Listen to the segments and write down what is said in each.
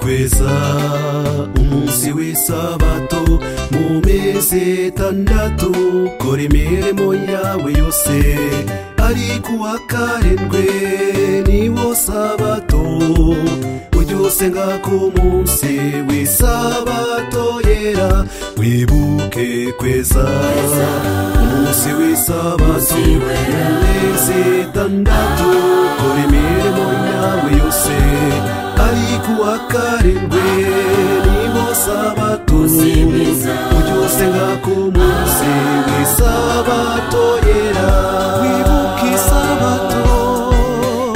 weza umunsi w'isabato mu mezi itandatu kora imirimo yawe yose ariko uwa karindwi niwo sabato ujye usenga ku munsi w'isabato yera wibuke kweza umunsi w'isabato mu mezi itandatu kora imirimo yawe yose ariko uwa karindwi niwo sabato ujye usenga ku munsi w'isabato yera wibuke isabato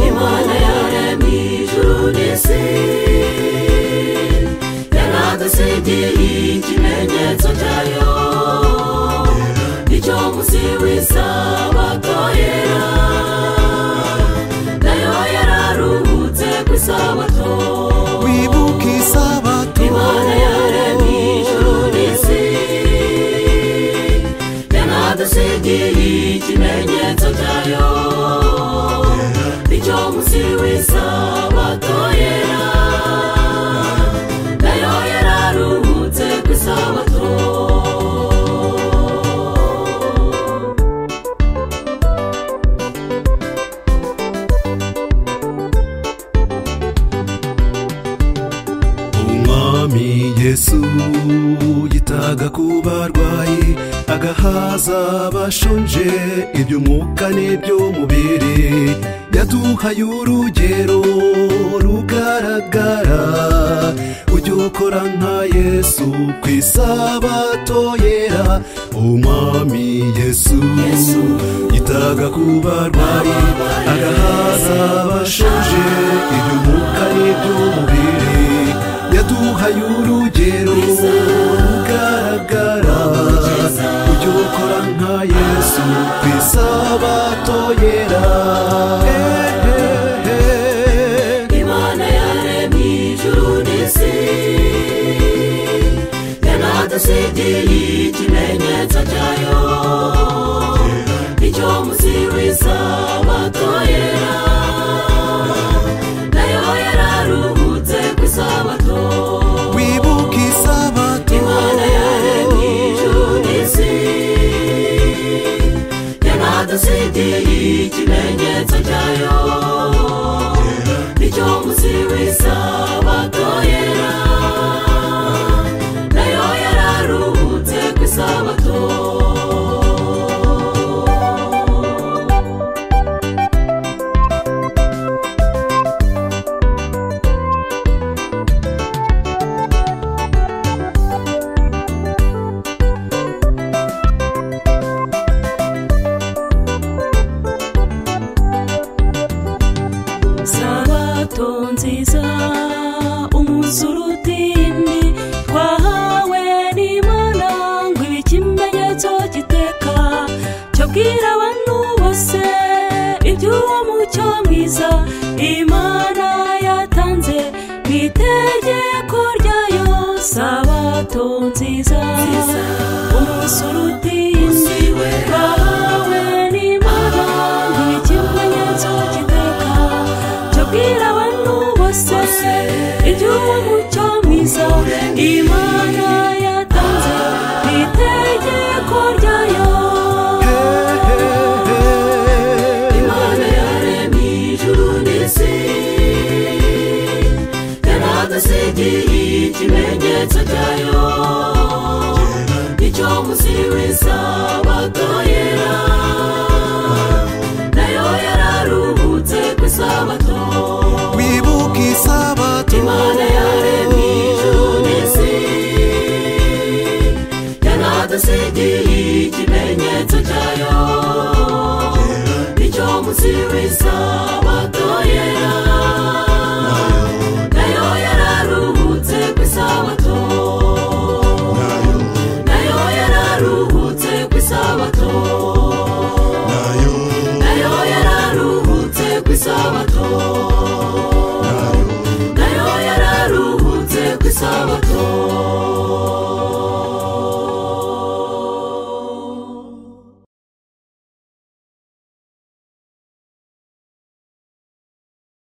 imana yaremye ijuru n'isi yaradusigiye ikimenyetso cyayo nicyo munsi w'isabato yera nayo yararuhutse ku isabato wibuke isabato imana yaremye ijuru n'isi yaradusigiye ikimenyetso cyayo nicyo munsi w'isabato yera nayo yararuhutse ku isabato umwami yesu yitaga ku barwayi agahaza abashonje iby'umwuka n'iby'umubiri yaduhaye urugero rugaragara ujye ukora nka yesu ku isabato yera umwami yesu yitaga ku barwayi agahaza abashonje iby'umwuka n'iby'umubiri yaduhaye urugero rugaragara ujye ukora nka yesu ku isabato yera imana yaremye ijuru n'isi yanadusigiye ikimenyetso cyayo icyo munsi w'isabato yera nayo yararuhutse ku isabato wibuke isabato imana yaremye ijuru n'isi yanadusigiye ikimenyetso cyayo icyo munsi w'isabato yera nayo yararuhutse ku isabato sabato nziza umunsi uruta indi twahawe n'imana ngo ibe ikimenyetso giteka cyo bwira abantu bose iby'uwo mucyo mwiza imana yatanze mu itegeko ryayo sabato nziza umunsi uruta indi twahawe n'imana ngo ibe ikimenyetso giteka cyo bwira abantu bose iby'uwo mucyo mwiza imana yatanze mu itegeko ryayo imana yaremye ijuru n'isi yaradusigiye ikimenyetso cyayo icyo munsi w'isabato yera nayo yararuhutse ku isabato wibuke isabato imana yaremye ijuru n'isi yaradusigiye ikimenyetso cyayo icyo munsi w'isabato yera nayo yararuhutse ku isabato nayo yararuhutse ku isabato nayo yararuhutse ku isabato nayo yararuhutse ku isabato